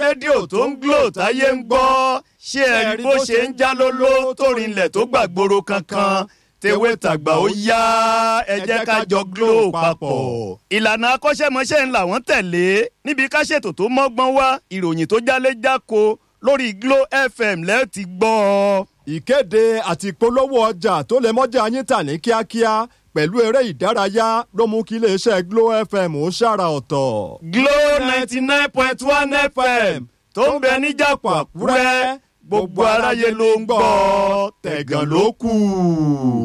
rédíò tó ń glo táyé ń gbọ́ ṣé ẹ rí bó ṣe ń já lóló tó rinlẹ̀ tó gbàgbóró kankan tewé tàgbà ó yá ẹ jẹ́ ká jọ glo papọ̀. ìlànà akọ́ṣẹ́mọṣẹ́ ń làwọn tẹ̀lé níbi ká ṣètò tó mọ́gbọ́n wá ìròyìn tó jálé jáko lórí glo fm lẹ́ẹ̀ ti gbọ́ ọ. ìkéde àti ìpolówó ọjà tó lè mọ́jà yín tà ní kíákíá pẹ̀lú eré ìdárayá ló mú kí iléeṣẹ́ glo fm ó ṣàrà ọ̀tọ̀. glo ninety nine point one fm tó ń bẹ níjàpọ̀ àkúrẹ́ gbogbo aráyé ló ń gbọ́ tẹ̀gàn ló kù.